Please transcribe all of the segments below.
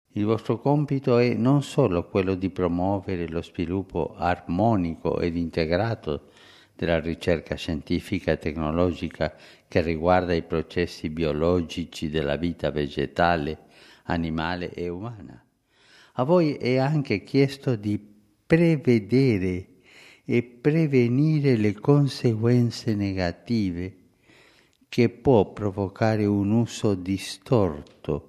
Il vostro compito è non solo quello di promuovere lo sviluppo armonico ed integrato della ricerca scientifica e tecnologica che riguarda i processi biologici della vita vegetale, animale e umana. A voi è anche chiesto di prevedere e prevenire le conseguenze negative che può provocare un uso distorto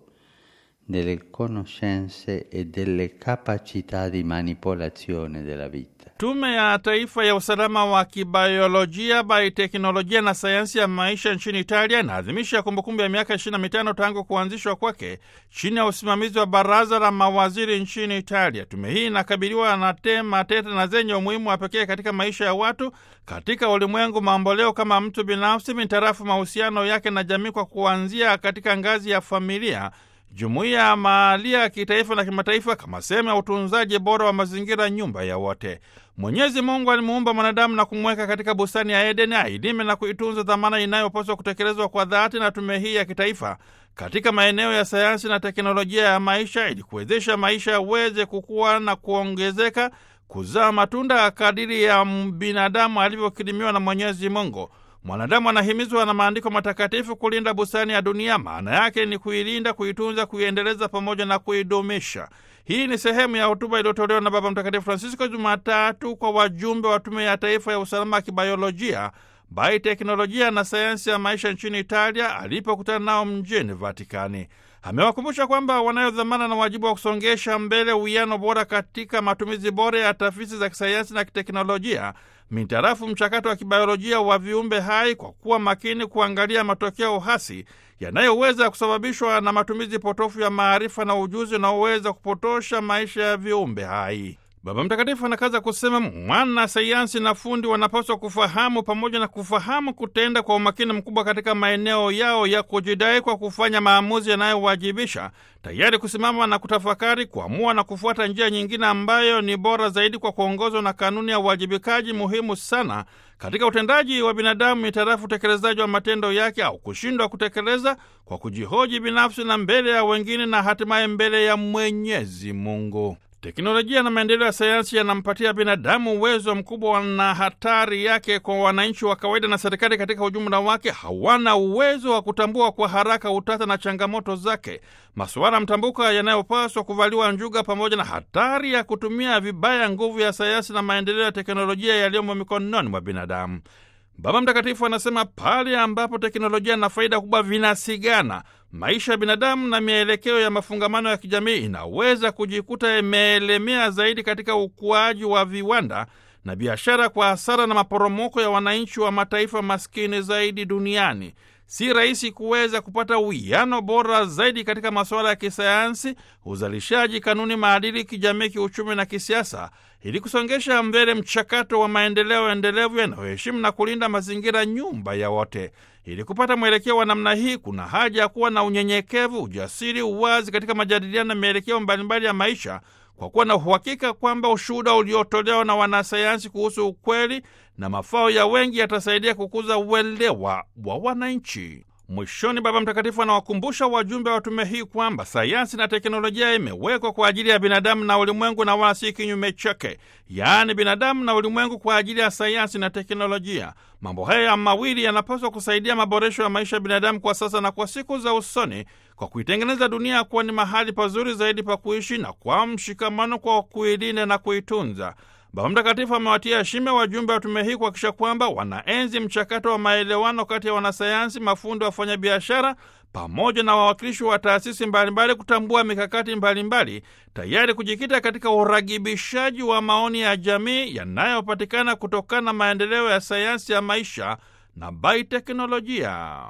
delle conoscenze e delle capacità di manipolazione della vita. Tume ya Taifa ya Usalama wa Kibiolojia, Bioteknolojia na Sayansi ya Maisha nchini Italia inaadhimisha kumbukumbu ya miaka 25 tangu kuanzishwa kwake chini ya usimamizi wa Baraza la Mawaziri nchini Italia. Tume hii inakabiliwa na tema tete na zenye umuhimu wa pekee katika maisha ya watu katika ulimwengu mamboleo, kama mtu binafsi mintarafu mahusiano yake na jamii, kwa kuanzia katika ngazi ya familia jumuiya ya mahalia ya kitaifa na kimataifa kama sehemu ya utunzaji bora wa mazingira, nyumba ya wote. Mwenyezi Mungu alimuumba mwanadamu na kumweka katika bustani ya Edeni ailime na kuitunza, dhamana inayopaswa kutekelezwa kwa dhati na tume hii ya kitaifa katika maeneo ya sayansi na teknolojia ya maisha, ili kuwezesha maisha yaweze kukua na kuongezeka, kuzaa matunda kadiri ya binadamu alivyokirimiwa na Mwenyezi Mungu. Mwanadamu anahimizwa na maandiko matakatifu kulinda bustani ya dunia. Maana yake ni kuilinda, kuitunza, kuiendeleza pamoja na kuidumisha. Hii ni sehemu ya hotuba iliyotolewa na Baba Mtakatifu Francisco Jumatatu kwa wajumbe wa Tume ya Taifa ya Usalama wa Kibiolojia, Bioteknolojia na Sayansi ya Maisha nchini Italia alipokutana nao mjini Vatikani. Amewakumbusha kwamba wanayo dhamana na wajibu wa kusongesha mbele uwiano bora katika matumizi bora ya tafiti za kisayansi na kiteknolojia mintarafu mchakato wa kibiolojia wa viumbe hai kwa kuwa makini kuangalia matokeo hasi yanayoweza kusababishwa na matumizi potofu ya maarifa na ujuzi unaoweza kupotosha maisha ya viumbe hai. Baba Mtakatifu anakaza kusema mwana sayansi na fundi wanapaswa kufahamu pamoja na kufahamu kutenda kwa umakini mkubwa katika maeneo yao ya kujidai kwa kufanya maamuzi yanayowajibisha, tayari kusimama na kutafakari, kuamua na kufuata njia nyingine ambayo ni bora zaidi kwa kuongozwa na kanuni ya uwajibikaji muhimu sana katika utendaji wa binadamu mitarafu utekelezaji wa matendo yake au kushindwa kutekeleza kwa kujihoji binafsi na mbele ya wengine na hatimaye mbele ya Mwenyezi Mungu. Teknolojia na maendeleo ya sayansi yanampatia binadamu uwezo mkubwa, na hatari yake kwa wananchi wa kawaida na serikali katika ujumla wake hawana uwezo wa kutambua kwa haraka utata na changamoto zake, masuala mtambuka yanayopaswa kuvaliwa njuga, pamoja na hatari ya kutumia vibaya nguvu ya sayansi na maendeleo ya teknolojia yaliyomo mikononi mwa binadamu. Baba Mtakatifu anasema pale ambapo teknolojia na faida kubwa vinasigana, maisha ya binadamu na mielekeo ya mafungamano ya kijamii inaweza kujikuta imeelemea zaidi katika ukuaji wa viwanda na biashara, kwa hasara na maporomoko ya wananchi wa mataifa maskini zaidi duniani. Si rahisi kuweza kupata uwiano bora zaidi katika masuala ya kisayansi, uzalishaji, kanuni, maadili, kijamii, kiuchumi na kisiasa, ili kusongesha mbele mchakato wa maendeleo endelevu yanayoheshimu na kulinda mazingira, nyumba ya wote. Ili kupata mwelekeo wa namna hii, kuna haja ya kuwa na unyenyekevu, ujasiri, uwazi katika majadiliano na mielekeo mbalimbali ya maisha, kwa kuwa na uhakika kwamba ushuhuda uliotolewa na wanasayansi kuhusu ukweli na mafao ya wengi yatasaidia kukuza uelewa wa wananchi. Mwishoni, Baba Mtakatifu anawakumbusha wajumbe wa tume hii kwamba sayansi na teknolojia imewekwa kwa ajili ya binadamu na ulimwengu na wala si kinyume chake, yaani binadamu na ulimwengu kwa ajili ya sayansi na teknolojia. Mambo haya mawili yanapaswa kusaidia maboresho ya maisha ya binadamu kwa sasa na kwa siku za usoni, kwa kuitengeneza dunia kuwa ni mahali pazuri zaidi pa kuishi na kwa mshikamano, kwa kuilinda na kuitunza. Baba Mtakatifu amewatia heshima wajumbe wa tume hii kuhakikisha kwamba wanaenzi mchakato wa maelewano kati ya wanasayansi, mafundi, wafanyabiashara pamoja na wawakilishi wa taasisi mbalimbali, kutambua mikakati mbalimbali, tayari kujikita katika uragibishaji wa maoni ya jamii yanayopatikana kutokana na maendeleo ya sayansi ya maisha na bioteknolojia.